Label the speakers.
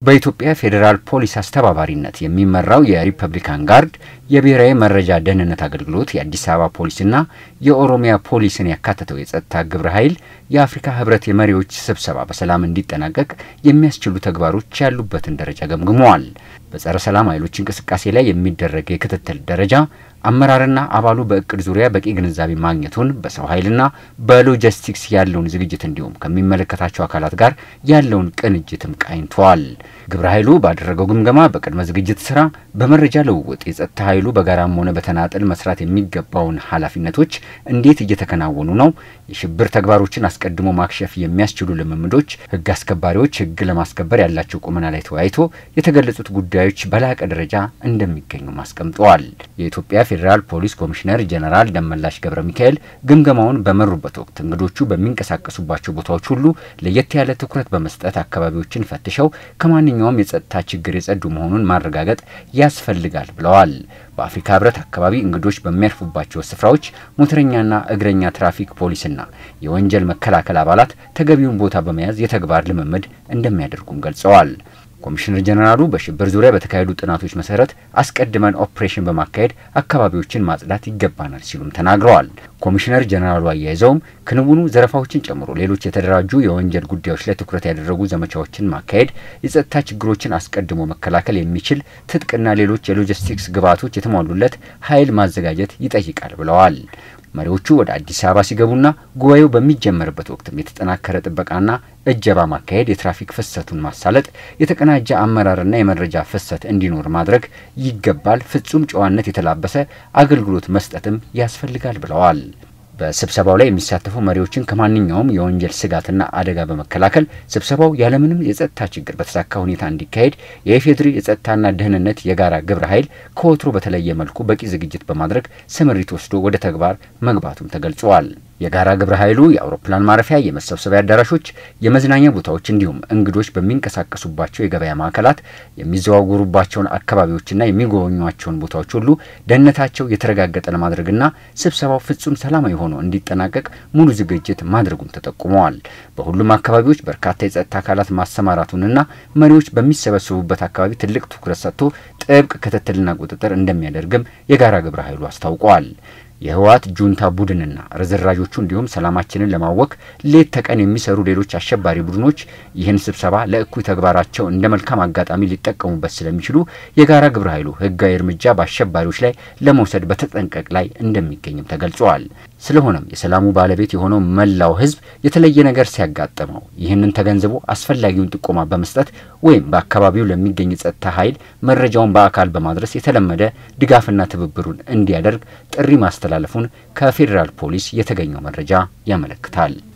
Speaker 1: በኢትዮጵያ ፌዴራል ፖሊስ አስተባባሪነት የሚመራው የሪፐብሊካን ጋርድ የብሔራዊ መረጃ ደህንነት አገልግሎት የአዲስ አበባ ፖሊስና የኦሮሚያ ፖሊስን ያካተተው የጸጥታ ግብረ ኃይል የአፍሪካ ህብረት የመሪዎች ስብሰባ በሰላም እንዲጠናቀቅ የሚያስችሉ ተግባሮች ያሉበትን ደረጃ ገምግመዋል። በጸረ ሰላም ኃይሎች እንቅስቃሴ ላይ የሚደረግ የክትትል ደረጃ አመራርና አባሉ በእቅድ ዙሪያ በቂ ግንዛቤ ማግኘቱን፣ በሰው ኃይልና በሎጂስቲክስ ያለውን ዝግጅት እንዲሁም ከሚመለከታቸው አካላት ጋር ያለውን ቅንጅትም ቃኝተዋል። ግብረ ኃይሉ ባደረገው ግምገማ በቅድመ ዝግጅት ስራ፣ በመረጃ ልውውጥ የጸጥታ ኃይሉ በጋራም ሆነ በተናጠል መስራት የሚገባውን ኃላፊነቶች እንዴት እየተከናወኑ ነው፣ የሽብር ተግባሮችን አስቀድሞ ማክሸፍ የሚያስችሉ ልምምዶች፣ ህግ አስከባሪዎች ህግ ለማስከበር ያላቸው ቁመና ላይ ተወያይቶ የተገለጹት ጉዳዮች በላቀ ደረጃ እንደሚገኙም አስቀምጠዋል። የኢትዮጵያ ፌዴራል ፖሊስ ኮሚሽነር ጀነራል ደመላሽ ገብረ ሚካኤል ግምገማውን በመሩበት ወቅት እንግዶቹ በሚንቀሳቀሱባቸው ቦታዎች ሁሉ ለየት ያለ ትኩረት በመስጠት አካባቢዎችን ፈትሸው ከማንኛውም የጸጥታ ችግር የጸዱ መሆኑን ማረጋገጥ ያስፈልጋል ብለዋል። በአፍሪካ ህብረት አካባቢ እንግዶች በሚያርፉባቸው ስፍራዎች ሞተረኛና እግረኛ ትራፊክ ፖሊስና የወንጀል መከላከል አባላት ተገቢውን ቦታ በመያዝ የተግባር ልምምድ እንደሚያደርጉም ገልጸዋል። ኮሚሽነር ጀነራሉ በሽብር ዙሪያ በተካሄዱ ጥናቶች መሰረት አስቀድመን ኦፕሬሽን በማካሄድ አካባቢዎችን ማጽዳት ይገባናል ሲሉም ተናግረዋል። ኮሚሽነር ጀነራሉ አያይዘውም ክንውኑ ዘረፋዎችን ጨምሮ ሌሎች የተደራጁ የወንጀል ጉዳዮች ላይ ትኩረት ያደረጉ ዘመቻዎችን ማካሄድ፣ የጸጥታ ችግሮችን አስቀድሞ መከላከል የሚችል ትጥቅና ሌሎች የሎጂስቲክስ ግብዓቶች የተሟሉለት ኃይል ማዘጋጀት ይጠይቃል ብለዋል። መሪዎቹ ወደ አዲስ አበባ ሲገቡና ጉባኤው በሚጀመርበት ወቅትም የተጠናከረ ጥበቃና እጀባ ማካሄድ፣ የትራፊክ ፍሰቱን ማሳለጥ፣ የተቀናጀ አመራርና የመረጃ ፍሰት እንዲኖር ማድረግ ይገባል። ፍጹም ጨዋነት የተላበሰ አገልግሎት መስጠትም ያስፈልጋል ብለዋል። በስብሰባው ላይ የሚሳተፉ መሪዎችን ከማንኛውም የወንጀል ስጋትና አደጋ በመከላከል ስብሰባው ያለምንም የጸጥታ ችግር በተሳካ ሁኔታ እንዲካሄድ የኢፌዴሪ የጸጥታና ደህንነት የጋራ ግብረ ኃይል ከወትሮ በተለየ መልኩ በቂ ዝግጅት በማድረግ ስምሪት ወስዶ ወደ ተግባር መግባቱም ተገልጿል። የጋራ ግብረ ኃይሉ የአውሮፕላን ማረፊያ፣ የመሰብሰቢያ አዳራሾች፣ የመዝናኛ ቦታዎች እንዲሁም እንግዶች በሚንቀሳቀሱባቸው የገበያ ማዕከላት የሚዘዋወሩባቸውን አካባቢዎችና የሚጎበኟቸውን ቦታዎች ሁሉ ደህንነታቸው የተረጋገጠ ለማድረግና ስብሰባው ፍጹም ሰላማዊ ሆኖ እንዲጠናቀቅ ሙሉ ዝግጅት ማድረጉም ተጠቁመዋል። በሁሉም አካባቢዎች በርካታ የጸጥታ አካላት ማሰማራቱንና መሪዎች በሚሰበሰቡበት አካባቢ ትልቅ ትኩረት ሰጥቶ ጥብቅ ክትትልና ቁጥጥር እንደሚያደርግም የጋራ ግብረ ኃይሉ አስታውቀዋል። የህወሓት ጁንታ ቡድንና ርዝራዦቹ እንዲሁም ሰላማችንን ለማወክ ሌት ተቀን የሚሰሩ ሌሎች አሸባሪ ቡድኖች ይህን ስብሰባ ለእኩይ ተግባራቸው እንደ መልካም አጋጣሚ ሊጠቀሙበት ስለሚችሉ የጋራ ግብረ ኃይሉ ህጋዊ እርምጃ በአሸባሪዎች ላይ ለመውሰድ በተጠንቀቅ ላይ እንደሚገኝም ተገልጿል። ስለሆነም የሰላሙ ባለቤት የሆነው መላው ህዝብ የተለየ ነገር ሲያጋጥመው ይህንን ተገንዝቦ አስፈላጊውን ጥቆማ በመስጠት ወይም በአካባቢው ለሚገኝ ጸጥታ ኃይል መረጃውን በአካል በማድረስ የተለመደ ድጋፍና ትብብሩን እንዲያደርግ ጥሪ ማስተላለፉን ከፌዴራል ፖሊስ የተገኘው መረጃ ያመለክታል።